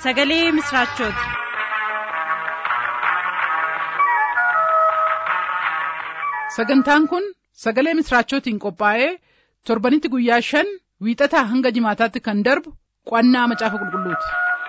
sagalee misiraachooti. sagantaan kun sagalee misiraachootiin qophaa'ee torbanitti guyyaa shan wiixataa hanga jimaataatti kan darbu qo'annaa macaafa qulqulluuti.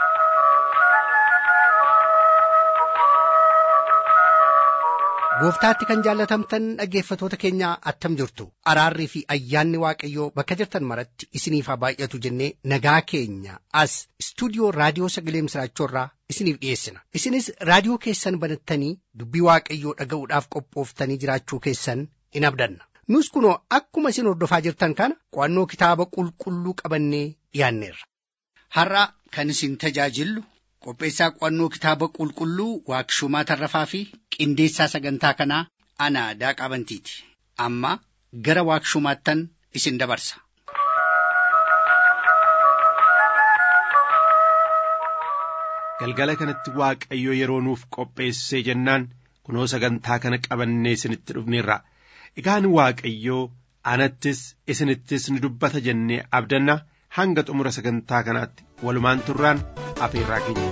gooftaatti kan jaallatamtan dhaggeeffatoota keenya attam jirtu araarrii fi ayyaanni waaqayyoo bakka jirtan maratti isiniif haa baay'atu jennee nagaa keenya as istuudiyoo raadiyoo sagalee misiraachoorraa isiniif dhiyeessina isinis raadiyoo keessan banattanii dubbii waaqayyoo dhaga'uudhaaf qophooftanii jiraachuu keessan in abdanna nus kunoo akkuma isin hordofaa jirtan kana qo'annoo kitaaba qulqulluu qabannee dhiyaanneerra. har'a kan isin tajaajillu qopheessaa qo'annoo kitaaba qulqulluu waaqshumaa tarrafaa fi qindeessaa sagantaa kanaa ana daaqaa bantiiti amma gara waaqshumaattan isin dabarsa. galgala kanatti waaqayyo yeroo nuuf qopheessee jennaan kunoo sagantaa kana qabannee isinitti dhufneerra egaan waaqayyoo anattis isinittis ni dubbata jennee abdanna hanga xumura sagantaa kanaatti walumaan turraan afeerraa keenya.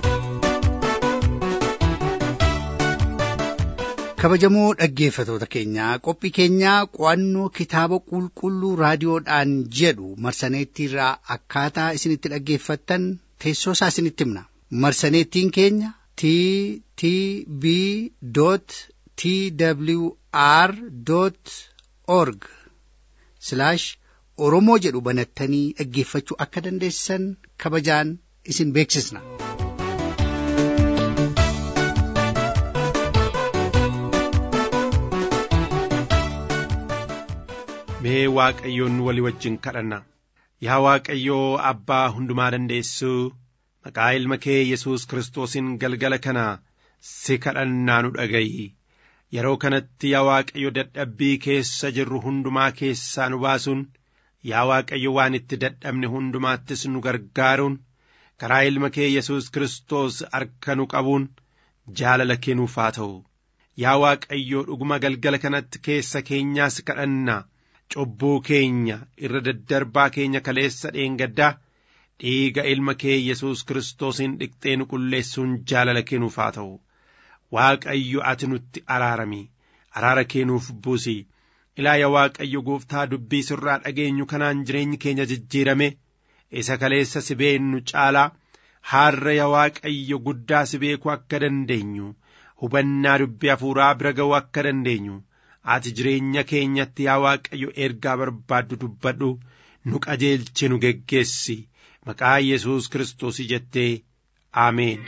kabajamoo dhaggeeffatoota keenyaa qophii keenyaa qo'annoo kitaaba qulqulluu raadiyoodhaan jedhu marsaneettiirraa akkaataa isinitti dhaggeeffattan teessoo isaa isinitti himna marsaneettiin keenya t t b t w r org oromoo jedhu banattanii dhaggeeffachuu akka dandeessan kabajaan isin beeksisna. mee waaqayyoon walii wajjin kadhanna yaa waaqayyoo abbaa hundumaa dandeessuu maqaa ilma kee yesus kiristoosiin galgala kana si kadhannaa nu dhaga'i yeroo kanatti yaa waaqayyo dadhabbii keessa jirru hundumaa keessaa nu baasuun yaa waaqayyo waan itti dadhabne hundumaattis nu gargaaruun karaa ilma kee yesus kiristoos harka nu qabuun jaalala kennuuf haa ta'u yaa waaqayyo dhuguma galgala kanatti keessa keenyaas kadhanna cubbuu keenya irra daddarbaa keenya kaleessa dheengaddaa dhiiga ilma kee yesus kiristoosiin dhiqxee nu qulleessuun jaalala kennuuf haa ta'u waaqayyo ati nutti araarami araara kennuuf buusi ilaa yaa waaqayyo gooftaa dubbii sirraa dhageenyu kanaan jireenyi keenya jijjiirame isa kaleessa si beennu caalaa har'a yaa waaqayyo guddaa si beekuu akka dandeenyu hubannaa dubbii hafuuraa bira ga'uu akka dandeenyu ati jireenya keenyatti yaa waaqayyo ergaa barbaaddu dubbadhu nu qajeelchi nu geggeessi maqaa yesus kiristoos jettee aameen.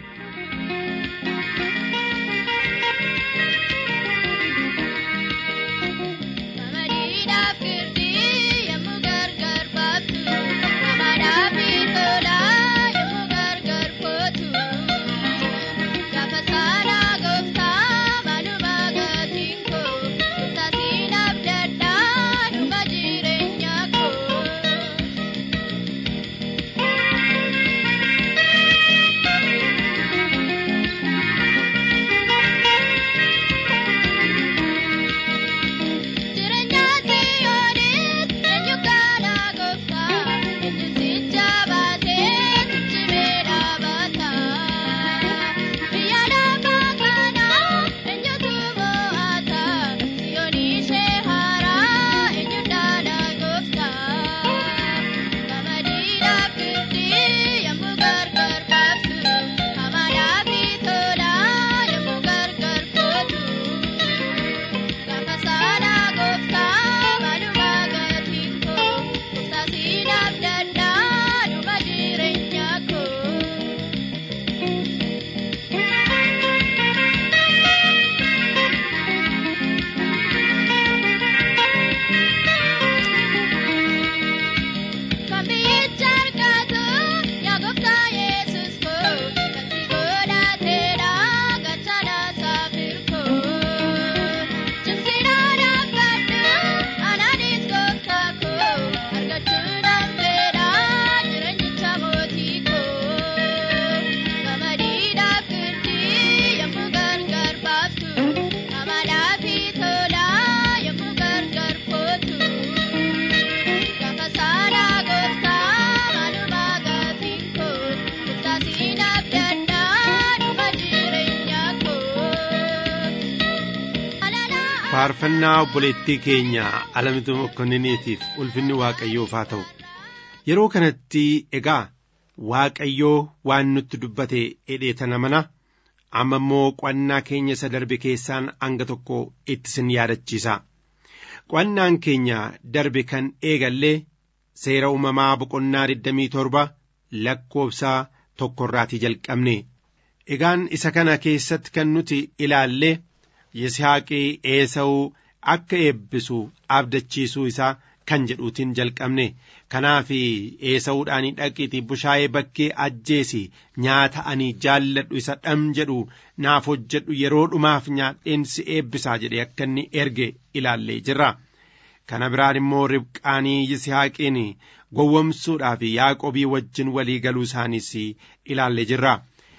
faarfannaa obboleettii keenya alamitu mokkonniniitiif ulfinni waaqayyoof haa ta'u yeroo kanatti egaa waaqayyoo waan nutti dubbate hidheetana mana amma immoo qo'annaa keenya isa darbe keessaan hanga tokko itti sin yaadachiisa qo'annaan keenya darbe kan eegallee seera uumamaa boqonnaa 27 lakkoofsa tokkorraatii jalqabne egaan isa kana keessatti kan nuti ilaalle Yisihaaqii Eesawuu akka eebbisu abdachiisuu isaa kan jedhuutiin jalqabne kanaaf Eesawuudhaan dhaqiitii bushaayee bakkee ajjeesi nyaata ani jaalladhu isa dham jedhu naaf hojjedhu yeroo dhumaaf nyaadheen si eebbisaa jedhe akka inni erge ilaallee jirra. Kana biraan immoo ribqaanii Yisihaaqiin gowwomsuudhaaf Yaaqobii wajjin walii galuu isaaniis ilaallee jirra.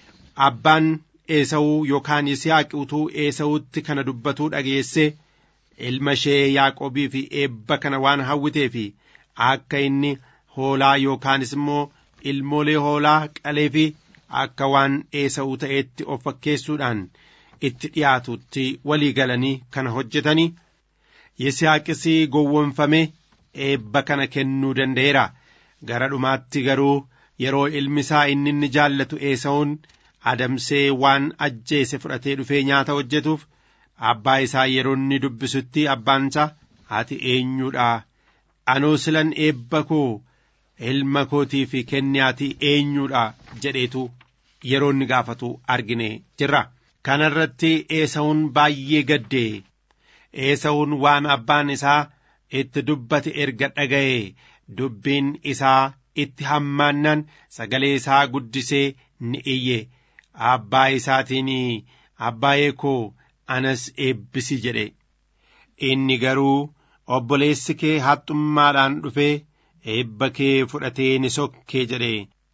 Abbaan Eesawuu yookaan Yisihaaq utuu Eesawutti kana dubbatuu dhageesse ilma ishee Yaaqobii fi eebba kana waan hawwitee fi akka inni hoolaa yookaanis immoo ilmoolee hoolaa qalee fi akka waan Eesawuu ta'etti of fakkeessuudhaan itti dhiyaatutti walii galanii kana hojjetanii Yisihaaqis gowwomfame eebba kana kennuu danda'eera. Gara dhumaatti garuu yeroo ilmi isaa inni inni jaallatu Eesawuun adamsee waan ajjeese fudhatee dhufee nyaata hojjetuuf abbaa isaa yeroo inni dubbisutti abbaan isaa ati eenyuudha anoo silan eebba koo ilma kootii fi kenniyaati eenyuudha jedheetu yeroo inni gaafatu argine jirra. Kana irratti Eesawuun baay'ee gaddee Eesawuun waan abbaan isaa itti dubbate erga dhaga'e dubbiin isaa itti hammaannan sagalee isaa guddisee ni iyye. abbaa isaatiin abbaayee koo anas eebbisi jedhe inni garuu obboleessi kee haxxummaadhaan dhufee eebba kee fudhatee ni sokkee jedhe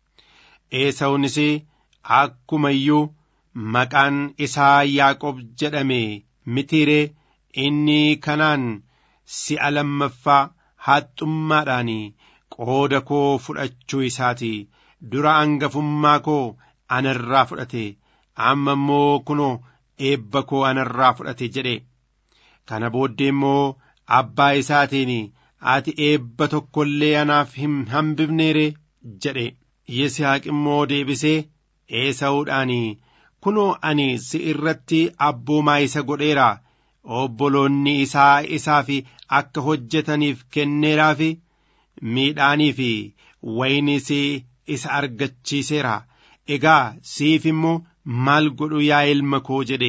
eesawunis akkuma iyyuu maqaan isaa yaaqob jedhame mitiiree inni kanaan si'a lammaffaa haxxummaadhaan qooda koo fudhachuu isaati dura angafummaa koo anarraa fudhate amma immoo kunoo eebba koo anarraa fudhate jedhe kana booddee immoo abbaa isaatiin ati eebba tokko illee anaaf hin hambifneere jedhe yisihaaq immoo deebisee eesawuudhaan kunoo ani si irratti abboomaa isa godheera obboloonni isaa isaaf akka hojjetaniif kenneeraaf miidhaanii fi waynis isa argachiiseera egaa siif immoo maal godhu yaa ilma koo jedhe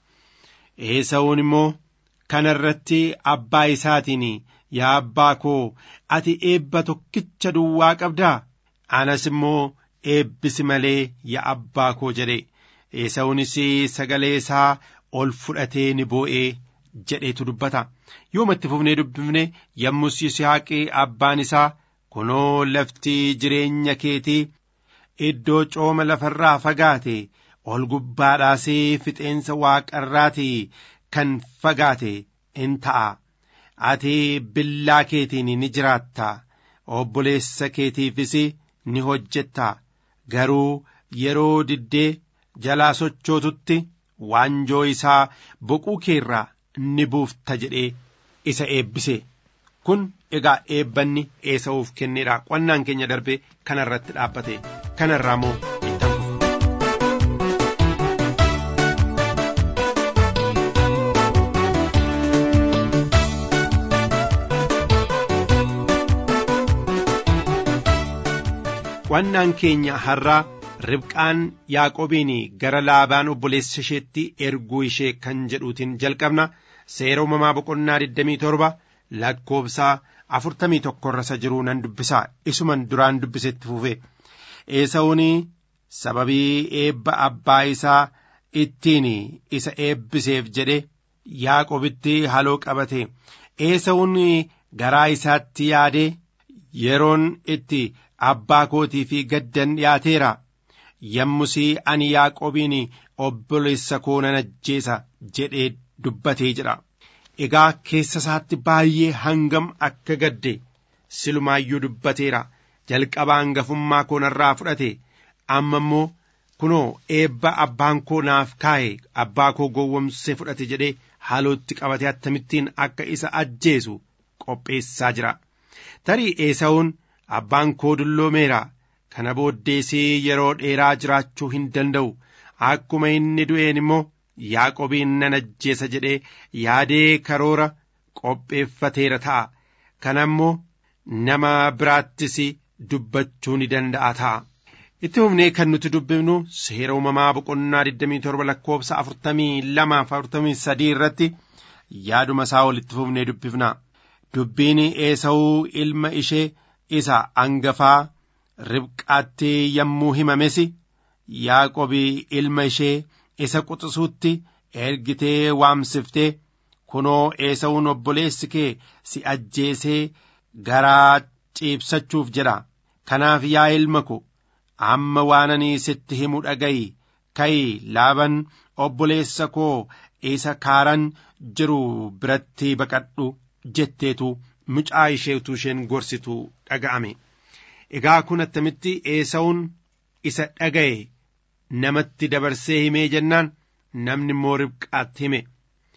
eesawuun immoo kana irratti abbaa isaatiin yaa abbaa koo ati eebba tokkicha duwwaa qabdaa anas immoo eebbisi malee yaa abbaa koo jedhe eesawuunis sagalee isaa ol fudhatee ni boo'ee jedheetu dubbata yoomatti fufnee dubbifne yommus yisihaaqii abbaan isaa kunoo lafti jireenya keetii iddoo cooma lafarraa fagaate ol gubbaadhaasee fixeensa waaqarraatii kan fagaate in ta'a ati billaa keetiin ni jiraatta obboleessa keetiifis ni hojjetta garuu yeroo diddee jalaa sochootutti waanjoo isaa boquu keerraa ni buufta jedhee isa eebbise kun egaa eebbanni eesa'uuf kenneedha qonnaan keenya darbe kana irratti dhaabbate kanarraa moo ittan qonnaan keenya har'aa ribqaan yaaqobiin gara laabaan obboleessa isheetti erguu ishee kan jedhuutiin jalqabna seera uumamaa boqonnaa 27 lakkoobsaa afurtamii tokko irra jiruu nan dubbisaa isuman duraan dubbisetti fufe eesa'uun sababii eebba abbaa isaa ittiin isa eebbiseef jedhe yaaqobitti haloo qabate eesa'uun garaa isaatti yaadee yeroon itti abbaa kootii fi gaddan dhiyaateera yommusii ani yaaqobiin obboleessa koo nan ajjeesa jedhee dubbatee jedha egaa keessa isaatti baay'ee hangam akka gadde silumaayyuu dubbateera jalqaba hangafummaa koo narraa fudhate amma immoo kunoo eebba abbaan koo naaf kaa'e abbaa koo gowwomsee fudhate jedhee haalootti qabatee akkamittiin akka isa ajjeesu qopheessaa jira tarii eesa'uun abbaan koo dulloomeera kana booddeesii yeroo dheeraa jiraachuu hin danda'u akkuma inni du'een immoo yaaqobiin nan ajjeesa jedhee yaadee karoora qopheeffateera ta'a kana immoo nama biraattis dubbachuu ni danda'a ta'a. itti fufnee kan nuti dubbifnu seera uumamaa boqonnaa 27 lakkoofsa 42 irratti yaaduma isaa walitti fufnee dubbifna dubbiin eesa'uu ilma ishee isa angafaa ribqaatti yommuu himames yaaqobii ilma ishee isa quxisuutti ergitee waamsiftee kunoo eesa'uun obboleessi kee si ajjeesee garaa ciibsachuuf jedha kanaaf yaa ilma ko amma waan ani sitti himu dhaga'i ka'i laaban obboleessa koo isa kaaran jiru biratti baqadhu jetteetu mucaa isheetu isheen gorsitu dhaga'ame egaa kun attamitti eesa'uun isa dhaga'e namatti dabarsee himee jennaan namni immoo ribqaatti hime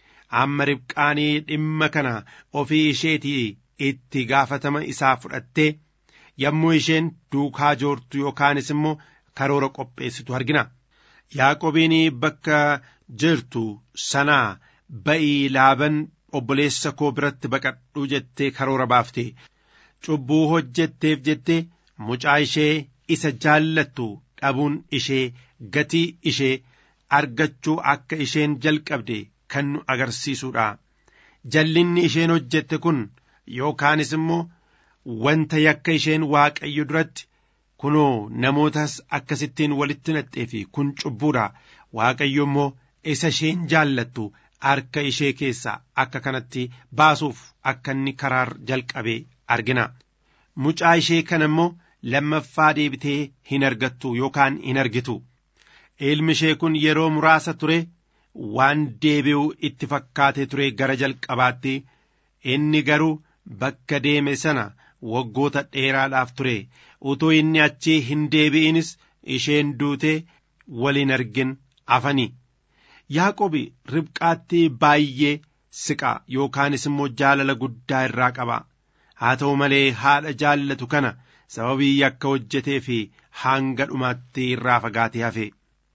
amma ribqaanii dhimma kana ofii isheetii itti gaafatama isaa fudhattee yommuu isheen duukaa joortu yookaanis immoo karoora qopheessitu argina yaaqobiin bakka jirtu sanaa ba'ii laaban obboleessa koo biratti baqadhu jettee karoora baafte cubbuu hojjetteef jettee mucaa ishee isa jaallattu dhabuun ishee gatii ishee argachuu akka isheen jalqabde kan nu agarsiisudha jallinni isheen hojjette kun yookaanis immoo wanta yakka isheen waaqayyo duratti kunoo namootas akkasittiin walitti naxxee fi kun cubbuudha waaqayyo immoo isa isheen jaallattu harka ishee keessaa akka kanatti baasuuf akka inni karaa jalqabee argina mucaa ishee kana immoo lammaffaa deebitee hin argattu yookaan hin argitu ilmi ishee kun yeroo muraasa ture waan deebi'u itti fakkaatee ture gara jalqabaatti inni garuu bakka deeme sana waggoota dheeraadhaaf ture utuu inni achii hin deebi'inis isheen duutee waliin argin afani yaaqobi ribqaatti baay'ee siqa yookaanis immoo jaalala guddaa irraa qaba haa ta'u malee haadha jaallatu kana sababii yakka hojjetee fi hanga dhumaatti irraa fagaatee hafe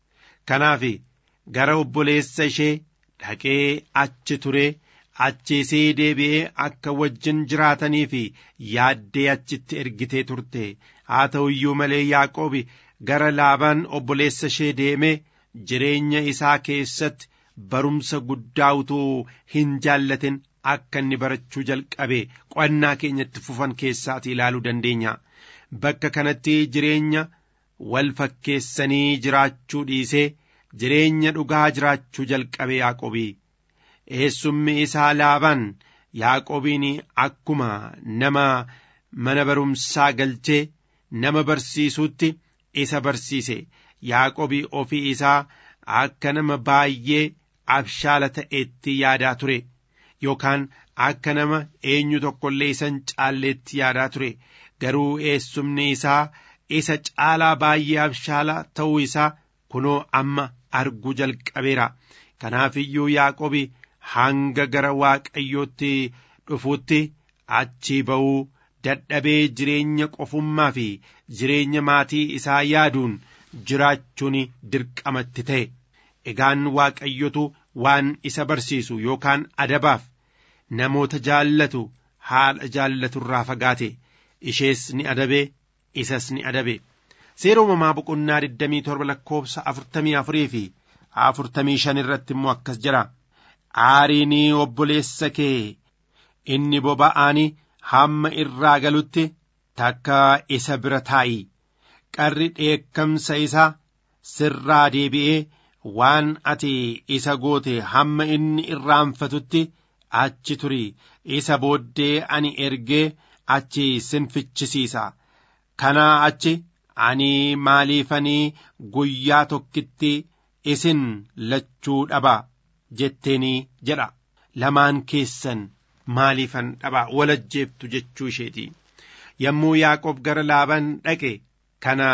kanaaf gara obboleessa ishee dhaqee achi ture achiisii deebi'ee akka wajjin jiraatanii fi yaaddee achitti ergitee turte haa ta'u iyyuu malee yaaqoobi gara laabaan obboleessa ishee deemee jireenya isaa keessatti barumsa guddaa utuu hin jaallatin akka inni barachuu jalqabe qo'annaa keenyatti fufan keessaati ilaaluu dandeenya bakka kanatti jireenya wal fakkeessanii jiraachuu dhiisee jireenya dhugaa jiraachuu jalqabe yaaqobii eessummi isaa laabaan yaaqobiin akkuma nama mana barumsaa galchee nama barsiisutti isa barsiise yaaqobii ofii isaa akka nama baay'ee abshaala ta'etti yaadaa ture yookaan akka nama eenyu tokkollee isan caalleetti yaadaa ture garuu eessumni isaa isa caalaa baay'ee abshaala ta'uu isaa kunoo amma arguu jalqabeera kanaaf iyyuu yaaqobi hanga gara waaqayyootti dhufuutti achii ba'uu dadhabee jireenya qofummaa fi jireenya maatii isaa yaaduun jiraachuun dirqamatti ta'e egaan waaqayyotu waan isa barsiisu yookaan adabaaf namoota jaallatu haadha jaallatu irraa fagaate ishees ni adabe isas ni adabe seera uumamaa boqonnaa 27 lakkoofsa 44 fi 45 irratti immoo akkas jira aariin obboleessa kee inni boba'aanii hamma irraa galutti takka isa bira taa'i qarri dheekkamsa isaa sirraa deebi'ee waan ati isa goote hamma inni irraanfatutti achi turi isa booddee ani ergee achi sinfichisiisa kanaa achi ani maaliifanii guyyaa tokkitti isin lachuu dhaba jetteenii jedha lamaan keessan maaliifan dhaba walajjeeftu jechuu isheeti yommuu yaaqoob gara laaban dhaqe kana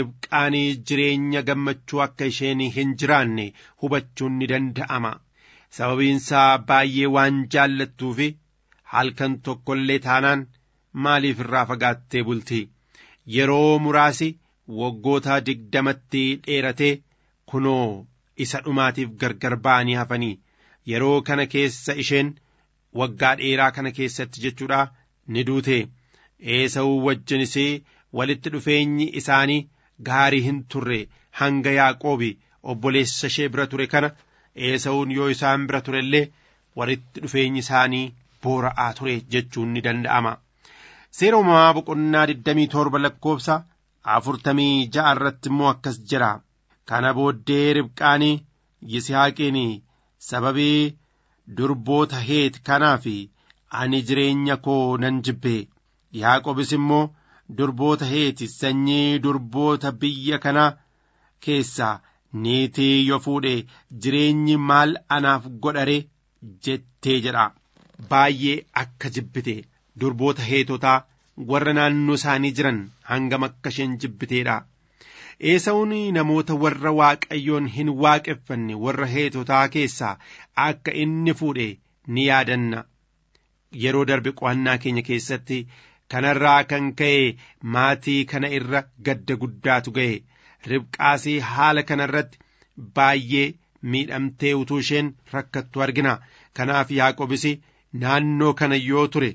ribqaanii jireenya gammachuu akka isheen hin jiraanne hubachuun ni danda'ama sababiinsaa baay'ee waan jaallattuufi halkan tokko illee taanaan maaliif irraa fagaattee bulti yeroo muraasi waggoota digdamatti dheeratee kunoo isa dhumaatiif gargar ba'anii hafanii yeroo kana keessa isheen waggaa dheeraa kana keessatti jechuudha ni duute eesa'uu wajjinis walitti dhufeenyi isaanii gaarii hin turre hanga yaaqoobi obboleessa ishee bira ture kana eesa'uun yoo isaan bira ture illee walitti dhufeenyi isaanii boora'aa ture jechuun ni danda'ama. Seera uumamaa boqonnaa 27 lakkoofsa afurtamii ja'a irratti immoo akkas jira. Kana booddee ribqaanii Yisihaaqiin sababii durboota heet kanaaf ani jireenya koo nan jibbe Yaaqobis immoo durboota heeti sanyii durboota biyya kanaa keessaa niitii yoo fuudhe jireenyi maal anaaf godhare jettee jedha baay'ee akka jibbite durboota heetotaa warra naannoo isaanii jiran hangam akka isheen jibbiteedha. Eesawun namoota warra waaqayyoon hin waaqeffanne warra heetotaa keessaa akka inni fuudhe ni yaadanna. Yeroo darbe qo'annaa keenya keessatti kanarraa kan ka'e maatii kana irra gadda guddaatu ga'e. Ribqaasii haala kanarratti baay'ee miidhamtee utuu isheen rakkattu argina. Kanaaf Yaaqobis naannoo kana yoo ture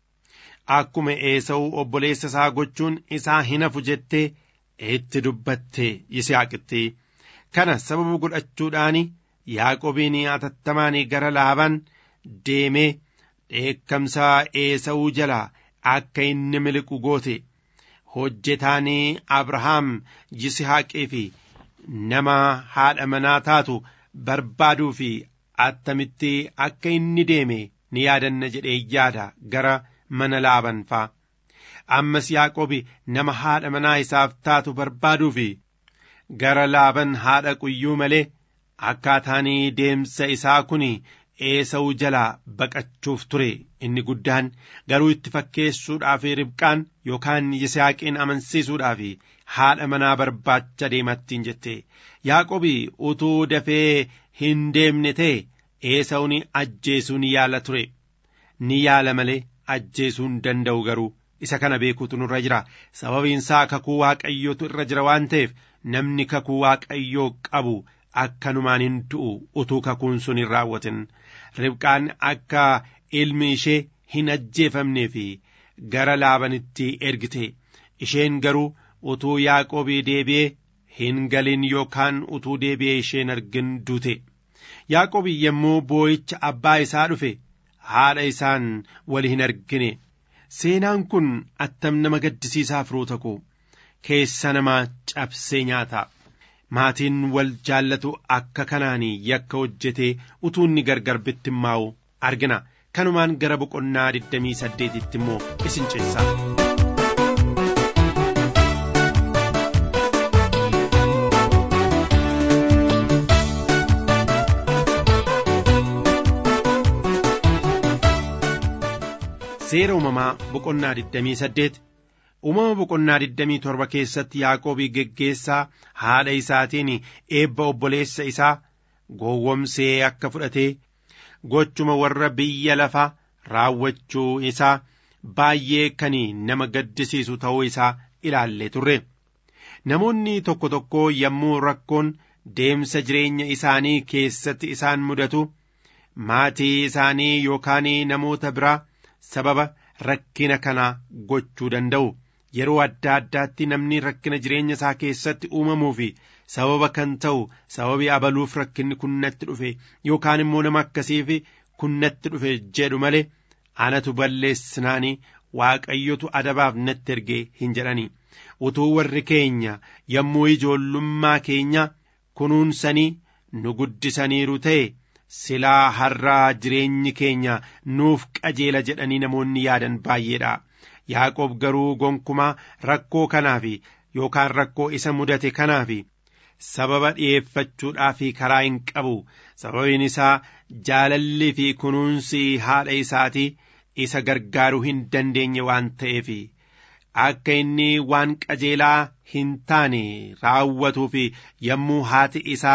akkuma eesa'uu obboleessa isaa gochuun isaa hin hafu jettee itti dubbatte Yisihaaqitti. Kana sababa godhachuudhaan Yaaqobiin atattamaan gara laaban deemee dheekkamsa eesa'uu jalaa akka inni miliqu goote. Hojjetaan Abrahaam Yisihaaqii fi nama haadha manaa taatu barbaaduu fi attamitti akka inni deeme ni yaadanna jedhee yaada gara mana laaban fa'a. Ammas Yaaqobi nama haadha manaa isaaf taatu barbaaduu fi gara laaban haadha quyyuu malee akkaataan deemsa isaa kun eesa'uu jalaa baqachuuf ture inni guddaan garuu itti fakkeessuudhaaf ribqaan yookaan yisihaaqiin amansiisuudhaaf haadha manaa barbaacha deemattiin jette yaaqobi utuu dafee hin deemne ta'e eesa'uun ajjeesuu ni yaala ture ni yaala malee ajjeesuu hin danda'u garuu isa kana beekuutu nurra jira sababiinsaa kakuu waaqayyootu irra jira waan ta'eef namni kakuu waaqayyoo qabu akkanumaan hin du'u utuu kakuun sun hin raawwatin ribqaan akka ilmi ishee hin ajjeefamnee fi gara laabanitti ergite isheen garuu utuu yaaqoobii deebi'ee hin galin yookaan utuu deebi'ee isheen argin duute yaaqoobii yommuu boo'icha abbaa isaa dhufe haadha isaan wali hin argine seenaan kun attam nama gaddisiisaa firoota koo keessa namaa cabsee nyaata maatiin wal jaallatu akka kanaanii yakka hojjetee utuu inni gargar bittimmaa'u argina kanumaan gara boqonnaa 28tti immoo isin ceessa. Seera uumamaa boqonnaa 28 uumama boqonnaa 27 keessatti Yaaqoobii geggeessaa haadha isaatiin eebba obboleessa isaa gowwomsee akka fudhatee gochuma warra biyya lafaa raawwachuu isaa baay'ee kan nama gaddisiisu ta'uu isaa ilaallee turre. Namoonni tokko tokko yommuu rakkoon deemsa jireenya isaanii keessatti isaan mudatu maatii isaanii yookaan namoota biraa sababa rakkina kanaa gochuu danda'u. Yeroo adda addaatti namni rakkina jireenya isaa keessatti uumamuu fi sababa kan ta'u sababii abaluuf rakkinni kun natti dhufe yookaan immoo nama akkasiif kun natti dhufe jedhu malee anatu balleessinaanii waaqayyotu adabaaf natti ergee hin jedhani. Utuu warri keenya yommuu ijoollummaa keenya kunuunsanii nu guddisaniiru ta'e silaa har'aa jireenyi keenya nuuf qajeela jedhanii namoonni yaadan baay'eedha. Yaaqoob garuu gonkumaa rakkoo kanaaf yookaan rakkoo isa mudate kanaaf sababa dhi'eeffachuudhaaf karaa hin qabu sababiin isaa jaalallii fi kunuunsi haadha isaatii isa gargaaruu hin dandeenye waan ta'eef akka inni waan qajeelaa hin taane raawwatuu fi yommuu haati isaa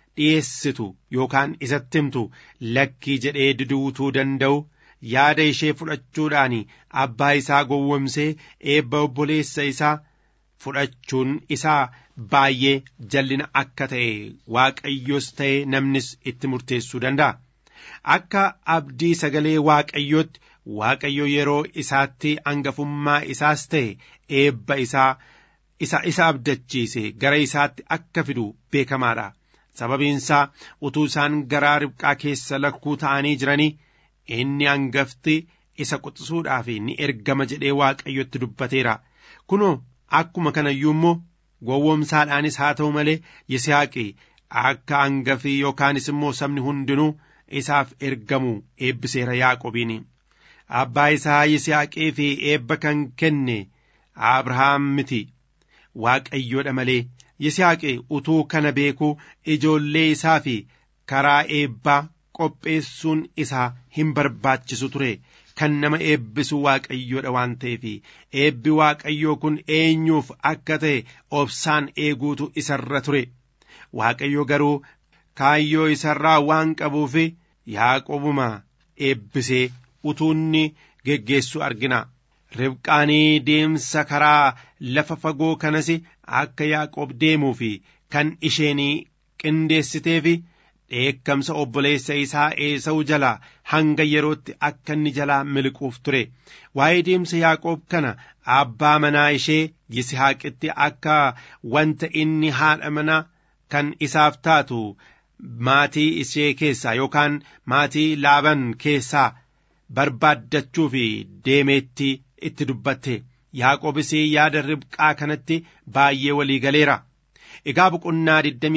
dhiyeessitu yookaan isatti himtu lakkii jedhee diduutuu danda'u yaada ishee fudhachuudhaan abbaa isaa gowwomsee eebba obboleessa isaa fudhachuun isaa baay'ee jallina akka ta'e waaqayyos ta'e namnis itti murteessuu danda'a. Akka abdii sagalee waaqayyootti waaqayyo yeroo isaatti hangafummaa isaas ta'e eebba isaa isa isa abdachiise gara isaatti akka fidu beekamaadha. Sababiinsaa utuu isaan garaa ribqaa keessa lakkuu ta'anii jiranii inni hangafti isa quxisuudhaaf ni ergama jedhee waaqayyotti dubbateera. Kunoo akkuma kanayyuu immoo gowwomsaadhaanis haa ta'u malee Yisihaaqi akka hangafii yookaanis immoo sabni hundinuu isaaf ergamu eebbiseera Yaaqobiin. Abbaa isaa Yisihaaqii fi eebba kan kenne Abrahaam miti. Waaqayyoodha malee Yisihaaqi utuu kana beekuu ijoollee isaa fi karaa eebbaa qopheessuun isaa hin barbaachisu ture. Kan nama eebbisu waaqayyoodha waan ta'eef eebbi waaqayyoo kun eenyuuf akka ta'e obsaan eeguutu isarra ture. Waaqayyo garuu kaayyoo isarraa waan qabuuf Yaaqobuma eebbisee utuunni geggeessu argina. Ribqaanii deemsa karaa lafa fagoo kanas akka Yaaqoob deemuu fi kan isheen qindeessiteef dheekkamsa obboleessa isaa Eesa'u jalaa hanga yerootti akka inni jalaa miliquuf ture. Waa'ee deemsa Yaaqoob kana abbaa manaa ishee Yisihaaqitti akka wanta inni haadha manaa kan isaaf taatu maatii ishee keessaa yookaan maatii laaban keessaa barbaaddachuuf deemeetti itti dubbatte Yaaqoobis yaada ribqaa kanatti baay'ee walii galeera. Egaa boqonnaa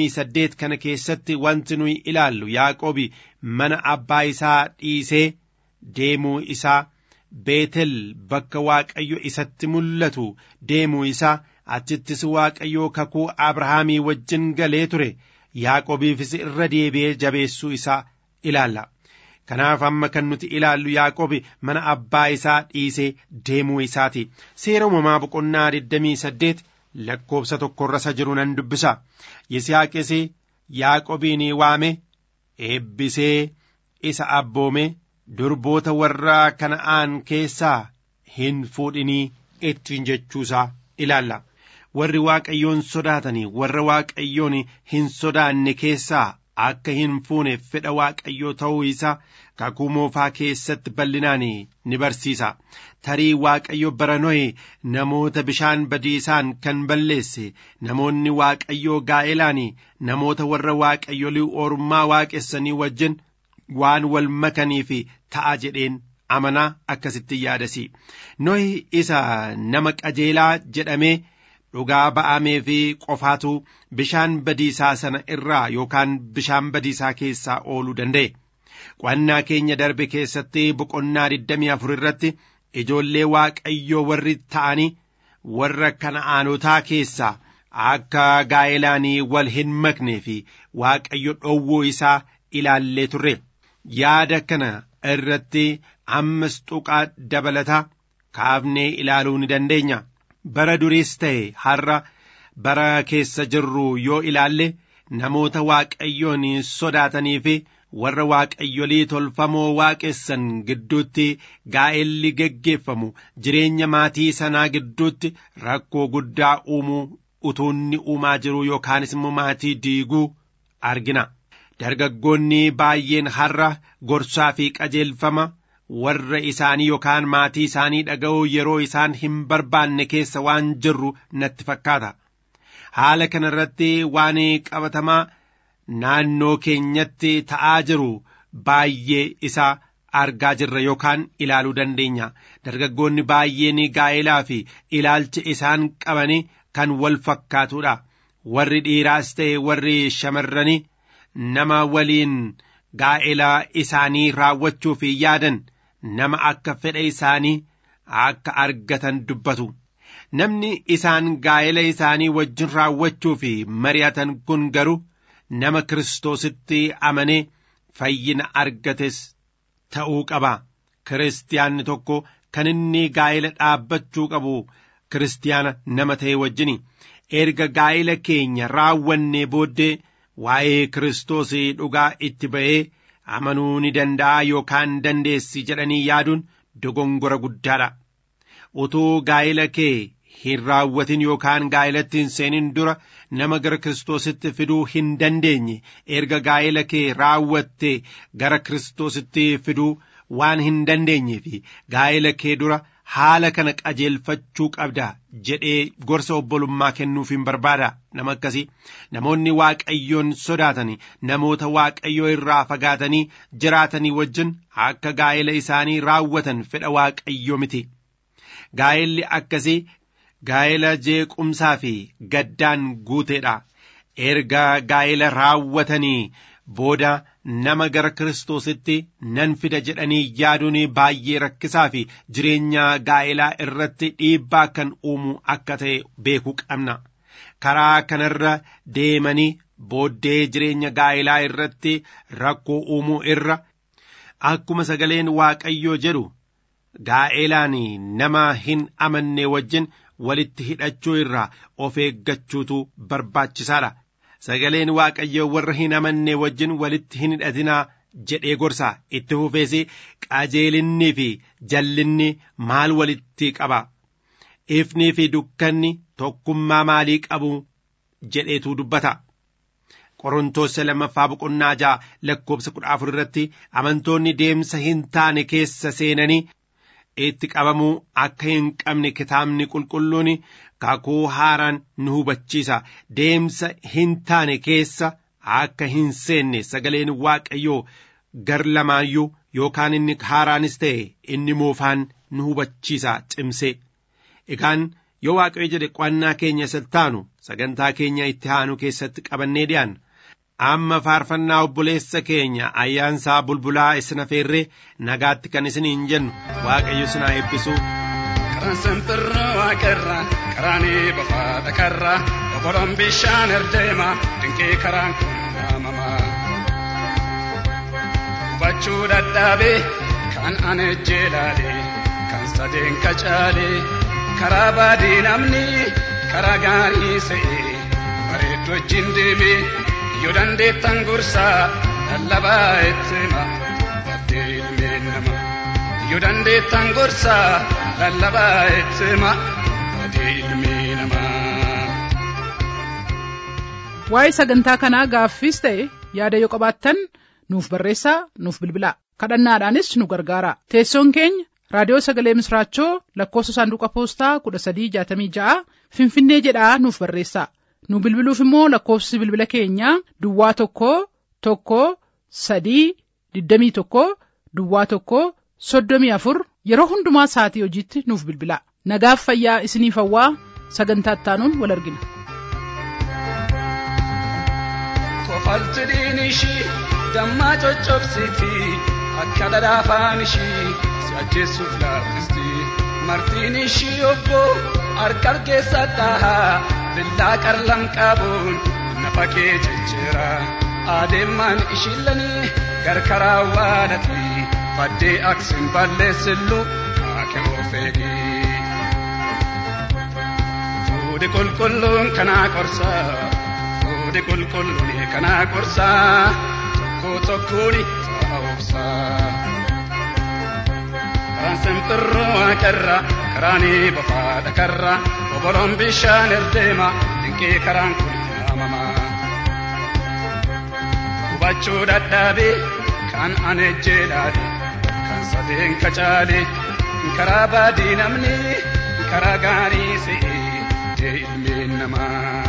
28 kana keessatti wanti nuyi ilaallu Yaaqoobi mana abbaa isaa dhiisee deemuu isaa Beetel bakka Waaqayyo isatti mul'atu deemuu isaa achittis Waaqayyo kakuu Abrahaamii wajjin galee ture Yaaqoobiifis irra deebi'ee jabeessuu isaa ilaalla. Kanaaf amma kan nuti ilaallu Yaaqoobi mana abbaa isaa dhiisee deemuu isaati. Seera uumamaa boqonnaa 28 lakkoobsa tokkorra isa jiru nan dubbisa. Yisihaaqis Yaaqoobiin waame eebbisee isa abboome durboota warra kana'aan keessaa hin fuudhinii ittiin jechuusaa ilaalla. Warri Waaqayyoon sodaatanii warra Waaqayyoon hin sodaanne keessaa akka hin fuune fedha Waaqayyoo ta'uu isaa kakuu moofaa keessatti bal'inaan ni barsiisa. Tarii Waaqayyo bara Nohe namoota bishaan badiisaan kan balleesse namoonni Waaqayyoo gaa'elaan namoota warra Waaqayyolii ormaa waaqessanii wajjin waan wal makaniif ta'a jedheen amanaa akkasitti yaadasi. Nohi isa nama qajeelaa jedhamee dhugaa ba'amee fi qofaatu bishaan badiisaa sana irraa yookaan bishaan badiisaa keessaa ooluu danda'e. Qo'annaa keenya darbe keessatti boqonnaa 24 irratti ijoollee waaqayyoo warri ta'anii warra kana'aanotaa keessaa akka gaa'elaanii wal hin maknee fi waaqayyo dhowwuu isaa ilaallee turre. Yaada kana irratti ammas tuqaa dabalataa kaafnee ilaaluu ni dandeenya. bara duriis ta'e har'a bara keessa jirru yoo ilaalle namoota waaqayyoon sodaatanii fi warra waaqayyolii tolfamoo waaqessan gidduutti gaa'elli geggeeffamu jireenya maatii sanaa gidduutti rakkoo guddaa uumuu utuunni uumaa jiru yookaanis immoo maatii diiguu argina. Dargaggoonni baay'een har'a gorsaa fi qajeelfama warra isaanii yookaan maatii isaanii dhaga'uu yeroo isaan hin barbaanne keessa waan jirru natti fakkaata. Haala kana irratti waan qabatamaa naannoo keenyatti ta'aa jiru baay'ee isaa argaa jirra yookaan ilaaluu dandeenya. Dargaggoonni baay'een gaa'elaa fi ilaalcha isaan qabanii kan wal fakkaatudha. Warri dhiiraas ta'e warri shamarranii nama waliin gaa'elaa isaanii raawwachuuf yaadan nama akka fedha isaanii akka argatan dubbatu. Namni isaan gaa'ela isaanii wajjin raawwachuu fi mari'atan kun garuu nama Kiristoositti amanee fayyina argates ta'uu qaba. Kiristiyaanni tokko kan inni gaa'ela dhaabbachuu qabu kiristiyaana nama ta'e wajjini. Erga gaa'ela keenya raawwannee booddee waa'ee Kiristoos dhugaa itti ba'ee amanuu ni danda'a yookaan dandeessi jedhanii yaaduun dogongora guddaadha. Utuu gaa'ila kee hin raawwatin yookaan gaa'ilatti hin seenin dura nama gara Kiristoositti fiduu hin dandeenye erga gaa'ila kee raawwatte gara Kiristoositti fiduu waan hin dandeenye fi gaa'ila kee dura haala kana qajeelfachuu qabda jedhee gorsa obbolummaa kennuuf hin barbaada nama akkasii namoonni waaqayyoon sodaatanii namoota waaqayyoo irraa fagaatanii jiraatanii wajjin akka gaa'ila isaanii raawwatan fedha waaqayyoo miti gaa'illi akkasii gaa'ila jeequmsaa fi gaddaan guuteedha erga gaa'ila raawwatanii booda nama gara kiristoositti nan fida jedhanii yaaduun baay'ee rakkisaa fi jireenya gaa'ilaa irratti dhiibbaa kan uumu akka ta'e beekuu qabna karaa kanarra deemanii booddee jireenya gaa'ilaa irratti rakkoo uumuu irra akkuma sagaleen waaqayyoo jedhu gaa'ilaan nama hin amanne wajjin walitti hidhachuu irraa of eeggachuutu barbaachisaadha. Sagaleen waaqayyoo warra hin amanne wajjin walitti hin hidhatinaa jedhee gorsa itti fufees qajeelinnii fi jallinni maal walitti qaba. Ifnii fi dukkanni tokkummaa maalii qabu jedheetu dubbata. Qorontoos lammaffaa boqonnaa ja'a lakkoobsa kudha afur irratti amantoonni deemsa hin taane keessa seenanii itti qabamuu akka hin qabne kitaabni qulqulluun kakuu haaraan nu hubachiisa deemsa hin taane keessa akka hin seenne sagaleen waaqayyoo gar lamaayyuu yookaan inni haaraanis ta'e inni moofaan nu hubachiisa cimse egaan yoo waaqayyo jedhe qo'annaa keenya siltaanu sagantaa keenya itti aanu keessatti qabannee dhi'aan amma faarfannaa obboleessa keenya ayyaansaa bulbulaa isin affeerree nagaatti kan isiniin jennu waaqayyo isin haa eebbisu. Karaan simbirroo waaqarraa karaanii bofaa dhakarraa oboloon bishaan erdeema dinqii karaan kun naamamaa. Hubachuu dadhabee kan ana jeelaalee kan sadeen qacaalee karaa baadii namni karaa gaarii se'ee bareedu wajjin deemee yoo dandeettan gorsaa lallabaa itti hima baddee ilmeen namaa. yoo dandeettan gorsaa lallabaa itti hima baddee ilmee namaa. Waa'ee sagantaa kanaa gaaffiis ta'e yaada yoo qabaattan nuuf barreessaa nuuf bilbilaa kadhannaadhaanis nu gargaara teessoon keenya raadiyoo sagalee misraachoo lakkoofsa saanduqa poostaa kudha sadii jaatamii ja'a finfinnee jedhaa nuuf barreessaa nu bilbiluuf immoo lakkoofsi bilbila keenyaa duwwaa tokko tokko sadii digdamii tokko duwwaa tokko soddomii afur yeroo hundumaa sa'atii hojiitti nuuf bilbilaa nagaaf fayyaa isiniif hawwaa sagantaa ittaanuun wal argina. Kofaltidhiin ishii dammaa coccobsiti akka dhadhaafaan ishii si ajjeessuuf laaffisti martiin ishii obboo harka keessa dhahaa billaa qarlam qabuun nafa kee jejjeera adeemaan ishiillanii garkaraa waadhati faddee aksin balleessillu kaake ofeegi fuudhi qulqulluun kanaa qorsaa fuudhi qulqulluun kanaa qorsaa tokko tokkoon ta'a obsaa karaan simbirroo waaqarra karaanii bofaa dhakarra oboloon bishaan erdeema dinqii karaan kun naamamaa hubachuu dadhabee kan ane jeelaale kan sadeen kacaale karaa baadii namni karaa gaarii se'ee jee ilmeen namaa.